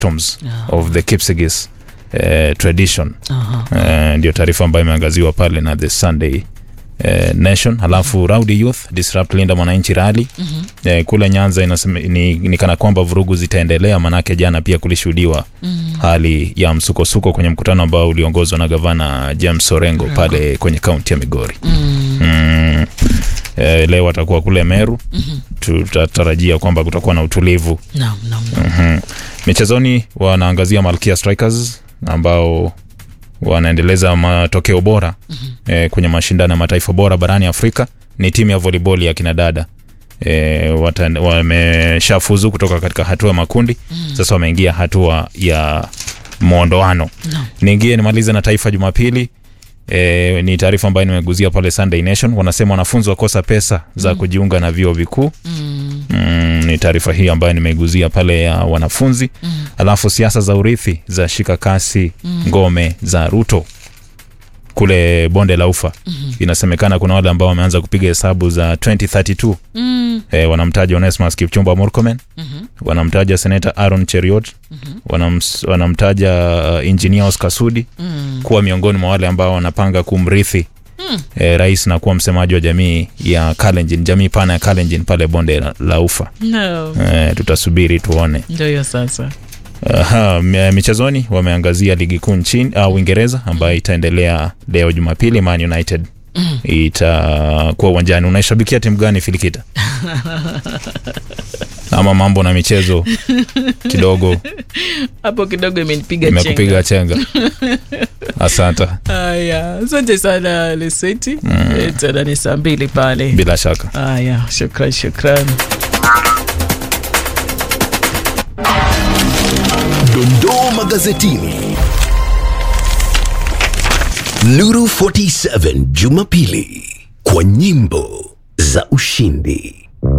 victims of the Kipsigis eh, tradition Aha. Eh, ndio taarifa ambayo imeangaziwa pale na the Sunday eh, Nation. Halafu Rowdy Youth disrupt Linda Mwananchi rally Mhm. eh, kule Nyanza inasema, ni, ni kana kwamba vurugu zitaendelea, manake jana pia kulishuhudiwa Mhm. hali ya msukosuko kwenye mkutano ambao uliongozwa na gavana James Orengo pale kwenye kaunti ya Migori. Mm. Mm. Eh, leo atakuwa kule Meru, Mhm. tutatarajia kwamba kutakuwa na utulivu Naam, naam, naam. Mhm. Michezoni wanaangazia Malkia Strikers ambao wanaendeleza matokeo bora eh, kwenye mashindano ya mataifa bora barani Afrika. Ni timu ya volleyball ya kinadada eh, wata- wameshafuzu kutoka katika hatua ya makundi sasa wameingia hatua ya mwondoano. Naam. Niingie nimalize na Taifa Jumapili. E, ni taarifa ambayo nimeguzia pale Sunday Nation. Wanasema wanafunzi wakosa pesa za kujiunga na vyuo vikuu. Mm. Mm, ni taarifa hii ambayo nimeiguzia pale ya wanafunzi Mm. alafu siasa za urithi za shika kasi ngome za Ruto kule bonde la ufa inasemekana kuna wale ambao wameanza kupiga hesabu za 2032 Mm. e, wanamtaja Onesmus Kipchumba Murkomen Mhm. wanamtaja seneta Aaron Cheriot wanams, wanamtaja uh, engineer Oscar Sudi Mm. kuwa miongoni mwa wale ambao wanapanga kumrithi e, rais na kuwa msemaji wa jamii ya Kalenjin, jamii pana ya Kalenjin pale bonde la, la ufa No. e, tutasubiri tuone. Ndio hiyo sasa. Aha, m- michezoni wameangazia ligi kuu nchini uh, Uingereza ambayo itaendelea leo Jumapili. Man United itakuwa uwanjani. Unaishabikia timu gani Filikita? Ama mambo na michezo kidogo Hapo kidogo imenipiga imekupiga chenga. Asante, Haya, asante sana Lesweti. Eh, Tena ni saa mbili pale. bila shaka. Haya, shukran shukran. Dondoo magazetini. Nuru 47 Jumapili kwa nyimbo za ushindi.